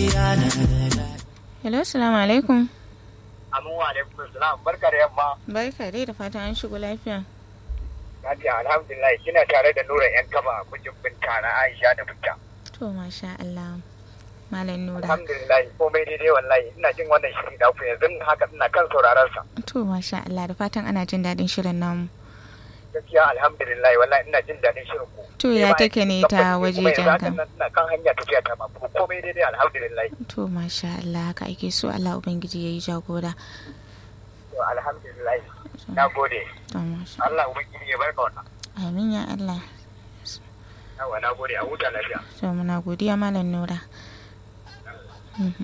Hello, salamu alaikum. Amin wa alaikum salam barka da yamma. Barka dai da fatan an shigo lafiya. Lafiya alhamdulillah kina tare da Nura yan kaba kujin binta na Aisha da binta. To masha Allah. Malam Nura. Alhamdulillah komai daidai wallahi ina jin wannan shiri da ku yanzu haka ina kan sauraron sa. To masha Allah da fatan ana jin daɗin shirin namu. Gaskiya alhamdulillah wallahi ina jin daɗin shirin ku. To ya take ne ta waje janka? Ina kan hanya tafiya ta ma komai daidai alhamdulillah. To masha Allah haka ake so Allah Ubangiji ya yi jagora. To alhamdulillah. Na gode. To masha Allah ubangiji ya barka wannan. Amin ya Allah. Yawa na gode a huta lafiya. To muna godiya Malam Nura. Mhm.